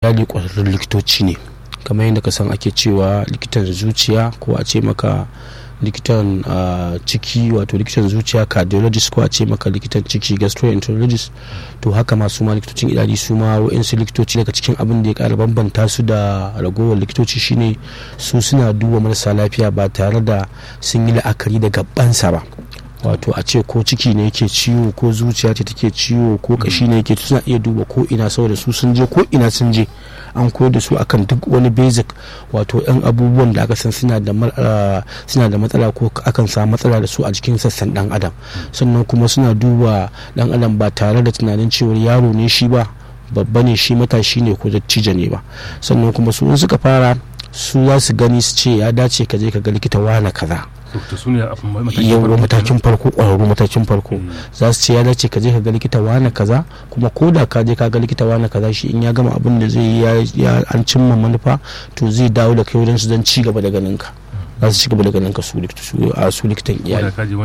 misali ƙwararrun likitoci ne kamar yadda ka san ake cewa likitan zuciya ko a ce maka likitan ciki wato likitan zuciya cardiologist ko a ce maka likitan ciki gastroenterologist to haka masu ma likitocin idadi su ma wa'insu likitoci daga cikin abin da ya kara bambanta su da ragowar likitoci shine su suna duba marasa lafiya ba tare da sun yi la'akari da gabansa ba wato a ce ko ciki ne yake ciwo ko zuciya ce take ciwo ko kashi ne yake suna iya duba ko ina saboda su sun je ko ina sun je an koyar da su akan duk wani basic wato yan abubuwan da aka san suna da suna da matsala ko akan samu matsala da su a jikin sassan dan adam sannan kuma suna duba dan adam ba tare da tunanin cewa yaro ne shi ba babba ne shi matashi ne ko dattijo ne ba sannan kuma su in suka fara su za su gani su ce ya dace ka je ka ga likita wane kaza yawon matakin farko ƙwararru matakin farko za su ce ya dace ka je ka ga likita wane kaza kuma ko da ka je ka ga likita wane kaza shi in ya gama abin da zai yi ya an cimma manufa to zai dawo da kai wajen su don ci gaba da ganin ka za su ci gaba da ganin ka su likitan iyali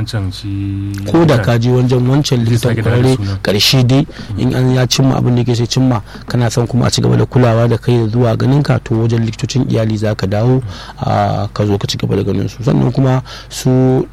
ko da ka je wancan wancan likitan kwararre karshe dai in an ya cimma abin da ke sai cimma kana son kuma a ci gaba da kulawa da kai da zuwa ganin ka to wajen likitocin iyali za ka dawo ka zo ka ci gaba da ganin su sannan kuma su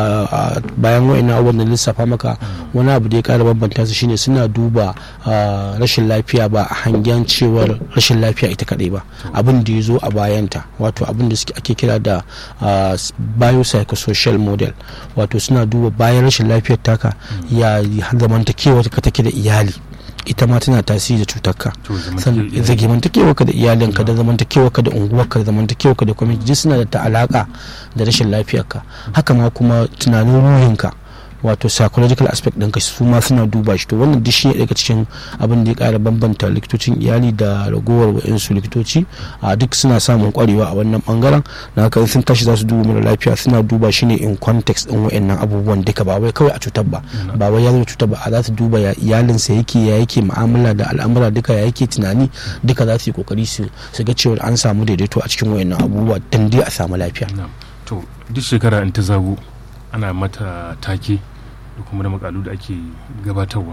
bayan wa'ina abubuwan da lissafa maka wani abu da ya kara bambanta su shine suna duba rashin lafiya ba a hangen cewar rashin lafiya ita kadai ba abin da ya zo a bayanta wato abin da ake kira da Uh, biopsychosocial model wato suna duba bayan rashin lafiyar taka ya zamantakewa ka take da iyali ita ma tana tasiri da cutarka zamantakewa ka da iyalinka da zamantakewa ka da unguwarka da zamantakewa ka da kwamiti suna da ta alaka da rashin lafiyarka haka ma kuma tunanin ruhinka wato psychological aspect ɗinka su ma suna duba shi to wannan duk shi daga cikin abin da ya ƙara bambanta likitocin iyali da ragowar wa'insu likitoci a duk suna samun kwarewa a wannan bangaren na haka sun tashi za su duba mara lafiya suna duba shi ne in context ɗin wa'annan abubuwan duka ba wai kawai a cutar ba ba wai ya zama cutar ba a za su duba ya iyalinsa yake ya yake mu'amala da al'amura duka ya yake tunani duka za su yi kokari su ga cewa an samu daidaito a cikin wa'annan abubuwa dan dai a samu lafiya to duk shekara in ta zago ana mata take da kuma da makalu da ake gabatarwa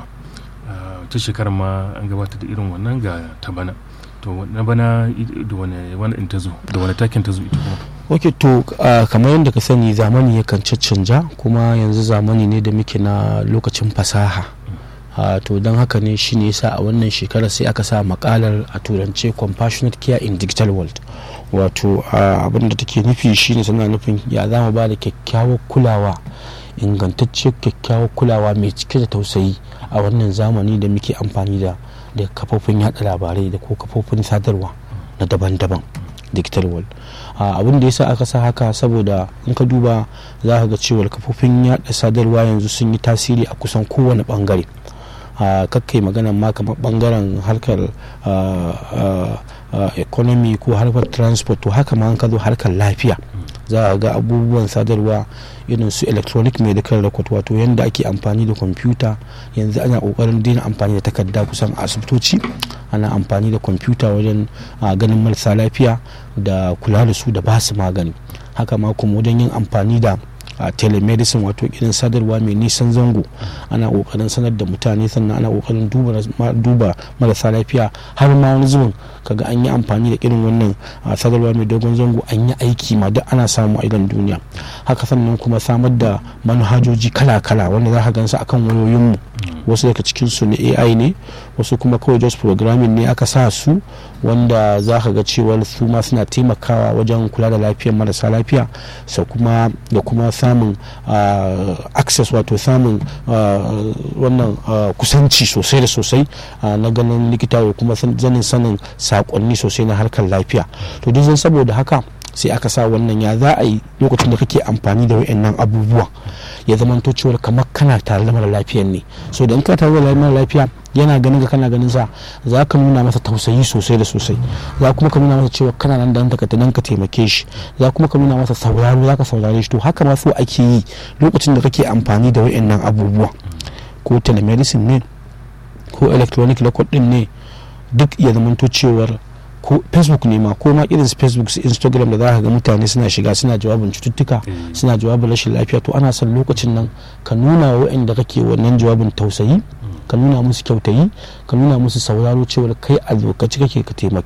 ta shekarar ma an gabatar da irin wannan ga ta bana to na bana da wani wani in ta zo da wani takin ta zo ita kuma ok to kamar yadda ka sani zamani yakan caccanja kuma yanzu zamani ne da muke na lokacin fasaha to don haka ne shi ne yasa a wannan shekarar sai aka sa makalar a turance compassionate care in digital world wato abin da take nufi shine tana nufin ya zama ba da kyakkyawar kulawa ingantacciyar kyakkyawar kulawa mai cike da tausayi a wannan zamani da muke amfani da da kafofin yada labarai da ko kafofin sadarwa na daban-daban digital world abin da yasa aka sa haka saboda in ka duba za ka ga cewa kafofin yada sadarwa yanzu sun yi tasiri a kusan kowane bangare kakkai magana ma kamar bangaren harkar economy ko harkar transport to haka ma an ka zo harkar lafiya za a ga abubuwan sadarwa irin su electronic medical record wato yadda ake amfani da kwamfuta yanzu ana kokarin daina amfani da takarda kusan a asibitoci ana amfani da kwamfuta wajen ganin marasa lafiya da kula da su da ba su magani haka ma kuma wajen yin amfani da a telemedicine wato irin sadarwa mai nisan zango ana kokarin sanar da mutane sannan ana kokarin duba marasa lafiya har ma wani zubin kaga an yi amfani da irin wannan sadarwa mai dogon zango an yi aiki ma duk ana samu a idan duniya haka sannan kuma samar da manhajoji kala-kala wanda za ka gansu akan wayoyinmu wasu daga cikin su ne ai ne wasu kuma kawai just programming ne aka sa su wanda za ka ga cewa su ma suna taimakawa wajen kula da lafiyar marasa lafiya sa kuma da kuma samun access wato samun wannan kusanci sosai da sosai na ganin likita da kuma zanin sanin sakonni sosai na harkar lafiya to duk saboda haka sai aka sa wannan ya za a yi lokacin da kake amfani da wayannan abubuwa ya zamanto cewa kamar kana tare da mara lafiyan ne so da in ka tare da mara lafiya yana ganin ka kana ganin sa za ka nuna masa tausayi sosai da sosai za kuma ka nuna masa cewa kana nan da nan ka ka taimake shi za kuma ka nuna masa sauraro za ka saurare shi to haka ma so ake yi lokacin da kake amfani da wayannan abubuwa ko telemedicine ne ko electronic record din ne duk ya zamanto cewar ko facebook ne ma ko ma irin facebook su instagram da za ka ga mutane suna shiga suna jawabin cututtuka suna jawabin rashin lafiya to ana son lokacin nan ka nuna wa waɗanda kake wannan jawabin tausayi ka nuna musu kyautayi ka nuna musu sauraro cewar kai a lokaci kake ka taimaki